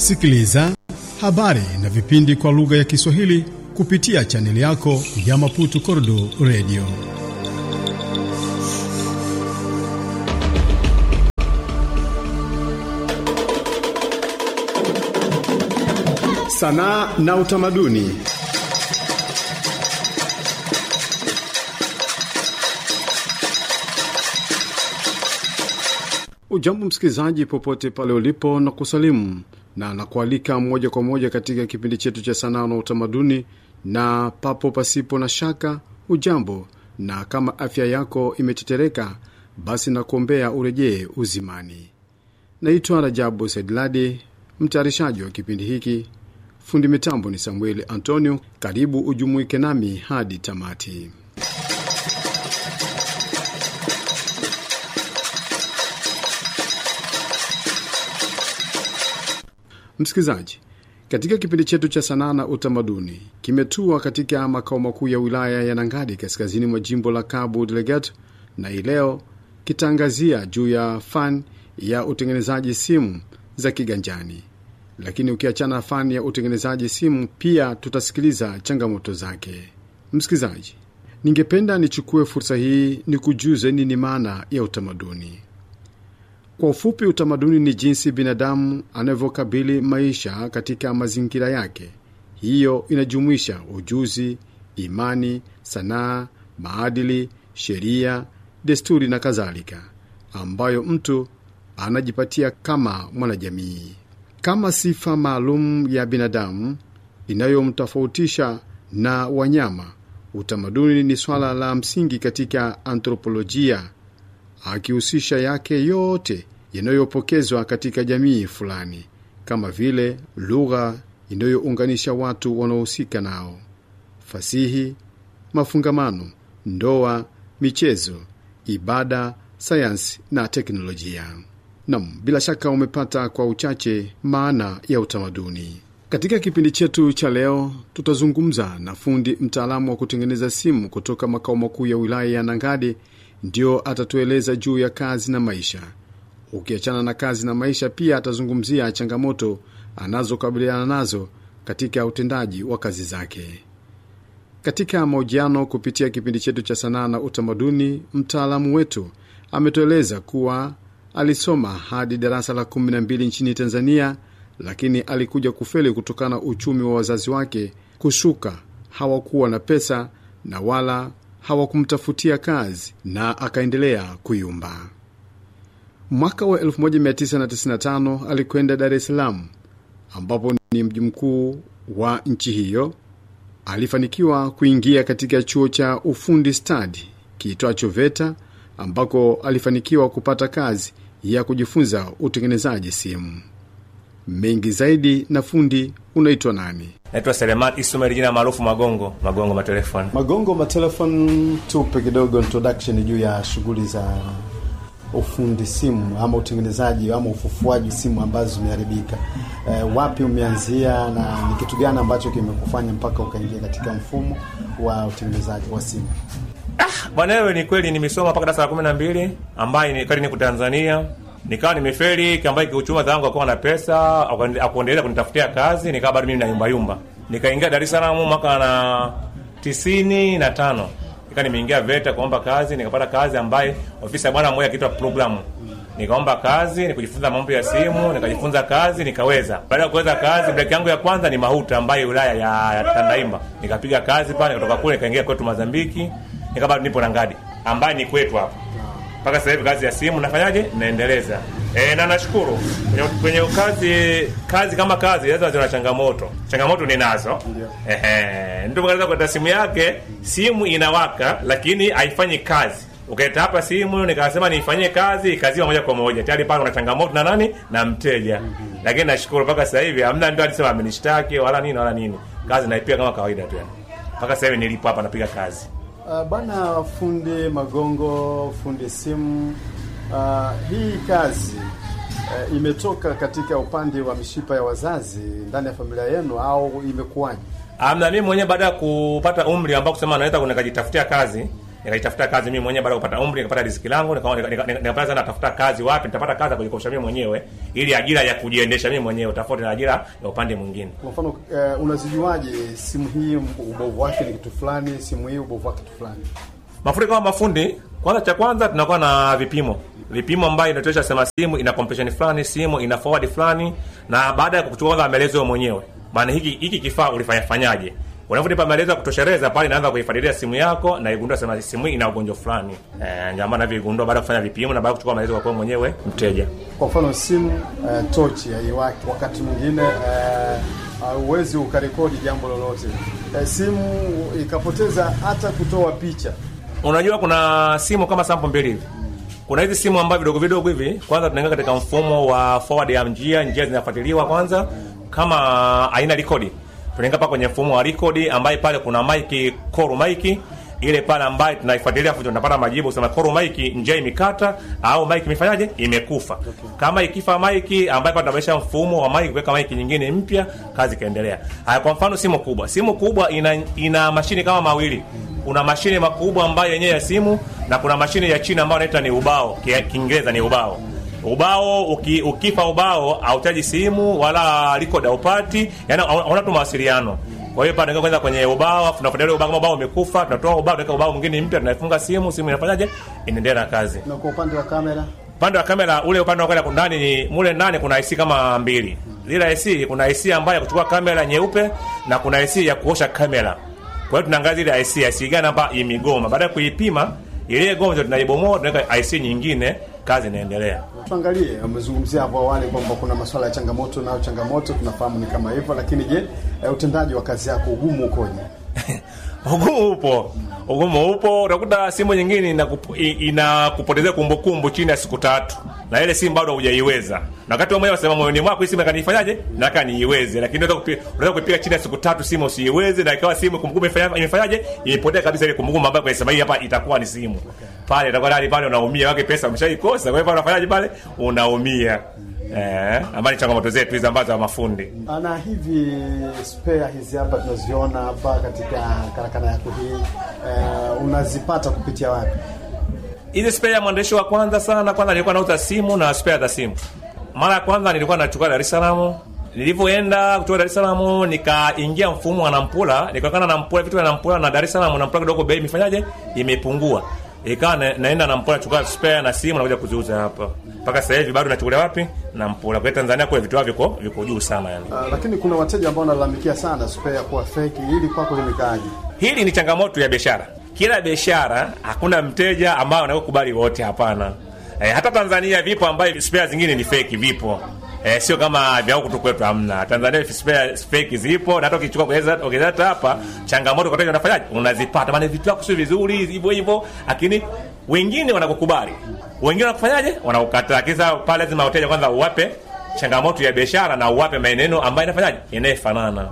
Sikiliza habari na vipindi kwa lugha ya Kiswahili kupitia chaneli yako ya Maputo Kordo Radio. Sanaa na utamaduni. Ujambo msikilizaji, popote pale ulipo na kusalimu na nakualika moja kwa moja katika kipindi chetu cha sanaa na utamaduni, na papo pasipo na shaka ujambo, na kama afya yako imetetereka, basi nakuombea urejee uzimani. Naitwa Rajabu Saidladi, mtayarishaji wa kipindi hiki. Fundi mitambo ni Samueli Antonio. Karibu ujumuike nami hadi tamati. Msikilizaji, katika kipindi chetu cha sanaa na utamaduni kimetua katika makao makuu ya wilaya ya Nangadi kaskazini mwa jimbo la Cabo Delgado, na hii leo kitaangazia juu ya fani ya utengenezaji simu za kiganjani. Lakini ukiachana na fani ya utengenezaji simu, pia tutasikiliza changamoto zake. Msikilizaji, ningependa nichukue fursa hii ni kujuze nini maana ya utamaduni. Kwa ufupi, utamaduni ni jinsi binadamu anavyokabili maisha katika mazingira yake. Hiyo inajumuisha ujuzi, imani, sanaa, maadili, sheria, desturi na kadhalika, ambayo mtu anajipatia kama mwanajamii, kama sifa maalum ya binadamu inayomtofautisha na wanyama. Utamaduni ni swala la msingi katika anthropolojia, akihusisha yake yote yanayopokezwa katika jamii fulani, kama vile lugha inayounganisha watu wanaohusika nao, fasihi, mafungamano, ndoa, michezo, ibada, sayansi na teknolojia. Nam, bila shaka umepata kwa uchache maana ya utamaduni. Katika kipindi chetu cha leo, tutazungumza na fundi mtaalamu wa kutengeneza simu kutoka makao makuu ya wilaya ya Nangadi. Ndio atatueleza juu ya kazi na maisha. Ukiachana na kazi na maisha, pia atazungumzia changamoto anazokabiliana nazo katika utendaji wa kazi zake. Katika mahojiano kupitia kipindi chetu cha sanaa na utamaduni, mtaalamu wetu ametueleza kuwa alisoma hadi darasa la kumi na mbili nchini Tanzania, lakini alikuja kufeli kutokana na uchumi wa wazazi wake kushuka. Hawakuwa na pesa na wala hawakumtafutia kazi na akaendelea kuyumba. Mwaka wa 1995 alikwenda Dar es Salaam, ambapo ni mji mkuu wa nchi hiyo. Alifanikiwa kuingia katika chuo cha ufundi stadi kiitwacho VETA, ambako alifanikiwa kupata kazi ya kujifunza utengenezaji simu. Mengi zaidi na fundi, unaitwa nani? Naitwa Seleman Ismail, jina maarufu Magongo. Magongo matelefoni. Magongo matelefon, tupe kidogo introduction juu ya shughuli za ufundi simu ama utengenezaji ama ufufuaji simu ambazo zimeharibika. E, wapi umeanzia na ni kitu gani ambacho kimekufanya mpaka ukaingia katika mfumo wa utengenezaji wa simu? Ah, bwana wewe, ni kweli nimesoma mpaka darasa la kumi na mbili ambaye ni kali niko Tanzania nikawa nimefeli ambaye kiuchuma zangu akuwa na pesa akuendelea kunitafutia kazi, nikawa bado mimi na yumba yumba. Nikaingia Dar es Salaam mwaka na tisini na tano nika nimeingia VETA kuomba kazi, nikapata kazi ambaye ofisi ya bwana mmoja akiitwa programu. Nikaomba kazi, nikujifunza mambo ya simu, nikajifunza kazi, nikaweza. Baada ya kuweza kazi, break yangu ya kwanza ni Mahuta ambaye wilaya ya, ya Tandaimba. Nikapiga kazi pale, nikatoka kule nikaingia kwetu Mozambiki, nika bado nipo Nangadi ambaye ni kwetu hapa mpaka sasa hivi kazi ya simu nafanyaje, naendeleza e, na nashukuru kwenye, kwenye kazi kazi kama kazi lazima zina changamoto. Changamoto ninazo, ehe, ndio mkaanza kuleta simu yake, simu inawaka lakini haifanyi kazi. Ukaita hapa simu nikasema niifanyie kazi, kazi moja kwa moja, tayari pale kuna changamoto na nani na mteja. mm -hmm. Lakini nashukuru mpaka sasa hivi hamna ndio alisema amenishtaki wala nini wala nini, kazi naipia kama kawaida tu, mpaka sasa hivi nilipo hapa napiga kazi. Uh, bwana fundi Magongo, fundi simu, uh, hii kazi uh, imetoka katika upande wa mishipa ya wazazi ndani ya familia yenu au imekuwaje? Amna, mimi mwenyewe baada ya kupata umri ambao kusema naweza nikajitafutia kazi, nikajitafuta kazi mimi mwenyewe baada ya kupata umri nikapata riziki langu nikaona nika- nika- nikapata sana natafuta kazi wapi nitapata kazi ya kujikosha mimi mwenyewe ili ajira ya kujiendesha mimi mwenyewe tofauti na ajira ya upande mwingine Kwa mfano eh, unazijuaje simu hii ubovu wake ni kitu fulani, simu hii ubovu wake kitu fulani? mafundi kama mafundi kwanza cha kwanza tunakuwa na vipimo vipimo ambayo inatuonyesha sema simu ina compression fulani simu ina forward fulani na baada ya kuchukua kwanza maelezo wewe mwenyewe maana hiki hiki kifaa ulifanya fanyaje unavyonipa maelezo ya kutosheleza pale inaanza kuifuatilia simu yako na igundua sema simu hii ina ugonjwa fulani eh ndio maana vigundua baada ya kufanya vipimo na baada ya kuchukua maelezo kwa wewe mwenyewe mteja Kwa mfano simu eh, tochi haiwaki, wakati mwingine eh, hauwezi ukarekodi jambo lolote eh, simu ikapoteza hata kutoa picha. unajua kuna simu kama sample mbili hivi kuna hizi simu ambayo vidogo vidogo hivi kwanza tunaingia katika mfumo wa forward ya njia njia zinafuatiliwa kwanza kama aina rekodi tunaingia pale kwenye mfumo wa rekodi ambaye pale kuna mic koru mic ile pale ambayo tunaifuatilia afu tunapata majibu kusema koru mic njia imekata au mic imefanyaje imekufa kama ikifa mic ambayo pale tunabadilisha mfumo wa mic kuweka mic nyingine mpya kazi ikaendelea haya kwa mfano simu kubwa simu kubwa ina ina mashine kama mawili kuna mashine makubwa ambayo yenyewe ya simu na kuna mashine ya chini ambayo inaitwa ni ubao Ki- kiingereza ni ubao ubao uki, ukifa ubao hautaji simu wala record haupati yani hauna tu mawasiliano kwa hiyo pale kwanza kwenye ubao afu tunafuatilia ubao kama ubao umekufa tunatoa ubao tunaweka ubao mwingine mpya tunaifunga simu simu inafanyaje inaendelea na kazi Na kwa upande wa kamera upande wa kamera ule upande wa kamera ndani ni mule ndani kuna IC kama mbili lile IC kuna IC ambayo ya kuchukua kamera nyeupe na kuna IC ya kuosha kamera kwa hiyo tunaangalia ile IC IC gani hapa imegoma baada ya kuipima ile goma ndio tunaibomoa tunaweka IC nyingine kazi inaendelea tuangalie, umezungumzia hapo awali kwamba kuna masuala ya changamoto, nayo changamoto tunafahamu ni kama hivyo, lakini je, eh, utendaji wa kazi yako ugumu ukoje? ugumu upo ugumu upo utakuta simu nyingine inakup- i- inakupotezea kumbukumbu chini ya siku tatu na ile simu bado hujaiweza na wakati wewe mwenyewe unasema moyoni mwako hii simu kanifanyaje nataka niiweze lakini unaweza kupi- unaweza kupiga chini ya siku tatu simu usiiweze na ikawa simu kumbukumbu imefanya- imefanyaje imepotea kabisa ile kumbukumbu ambayo kwa sema hii hapa itakuwa ni simu pale itakuwa ndani pale unaumia wake pesa umeshaikosa kwa hiyo pale unafanyaje pale unaumia eh ambayo ni changamoto zetu hizi ambazo za mafundi Na hivi spare hizi hapa tunaziona hapa katika karakana yako hii eh, unazipata kupitia wapi? hizi spare ya mwandishi wa kwanza sana kwanza nilikuwa nauza simu na spare za simu mara ya kwanza nilikuwa nachukua dar es salaam nilivyoenda kutoka dar es salaam nikaingia mfumo wa nampula nikaonekana nampula vitu vya nampula na dar es salaam nampula kidogo bei imefanyaje imepungua ikawa na, naenda nampula chukua spare na simu nakuja kuziuza hapa mpaka sasa hivi bado nachukulia wapi nampula kwa hiyo tanzania kule vitu vyao viko viko juu sana yani Uh, lakini kuna wateja ambao wanalalamikia sana spare kuwa fake. Hili kwako limekaaje? hili ni changamoto ya biashara kila biashara hakuna mteja ambaye anakubali wote hapana e, hata tanzania vipo ambayo spare zingine ni fake vipo e, sio kama vya huku tu kwetu hamna tanzania spare fake zipo na hata ukichukua kueleza- ukileta hapa changamoto kwa wateja unafanyaje unazipata maana vitu vyako sio vizuri hivyo hivyo lakini wengine wanakukubali wengine wanakufanyaje wanakukataa kisa pale lazima wateja kwanza uwape changamoto ya biashara na uwape maneno ambayo inafanyaje inayefanana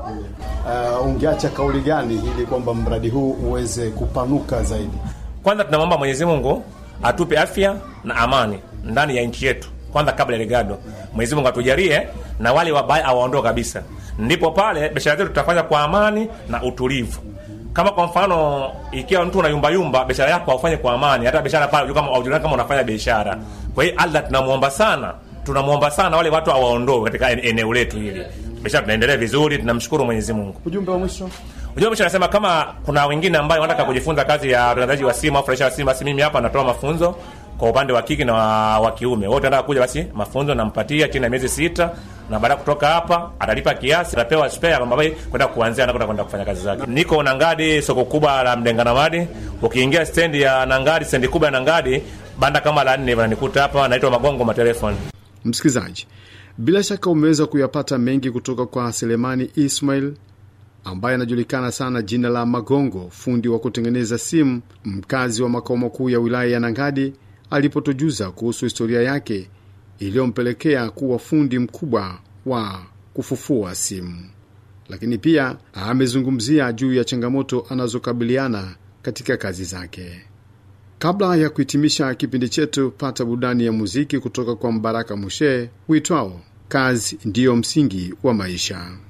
Uh, ungeacha kauli gani ili kwamba mradi huu uweze kupanuka zaidi? kwanza tunamwomba mwenyezi mungu atupe afya na amani ndani ya nchi yetu kwanza kabla ya ligado mwenyezi mungu atujalie na wale wabaya awaondoe kabisa ndipo pale biashara zetu tutafanya kwa amani na utulivu kama kwa mfano ikiwa mtu unayumbayumba biashara yako haufanye kwa amani hata biashara pale hujui kama haujulikani kama unafanya biashara kwa hiyo allah tunamwomba sana tunamwomba sana wale watu awaondoe katika en- eneo letu hili biashara tunaendelea vizuri tunamshukuru mwenyezi mungu Ujumbe wa mwisho Unajua mwisho anasema kama kuna wengine ambao wanataka kujifunza kazi ya utangazaji wa simu au furahisha wa simu, basi mimi hapa natoa mafunzo kwa upande wa kike na wa, wa kiume. Wote wanataka kuja, basi mafunzo nampatia chini ya miezi sita, na baada ya kutoka hapa atalipa kiasi, atapewa spare ambayo kwenda kuanzia na kwenda kufanya kazi zake. Niko Nangadi, soko kubwa la Mdenganamadi. Ukiingia stendi ya Nangadi, stendi kubwa ya Nangadi, banda kama la nne wananikuta hapa, naitwa Magongo Matelefoni. Msikilizaji, bila shaka umeweza kuyapata mengi kutoka kwa Selemani Ismail ambaye anajulikana sana jina la Magongo, fundi wa kutengeneza simu, mkazi wa makao makuu ya wilaya ya Nangadi, alipotujuza kuhusu historia yake iliyompelekea kuwa fundi mkubwa wa kufufua simu. Lakini pia amezungumzia juu ya changamoto anazokabiliana katika kazi zake. Kabla ya kuhitimisha kipindi chetu, pata burudani ya muziki kutoka kwa Mbaraka Mushe uitwao kazi ndiyo msingi wa maisha.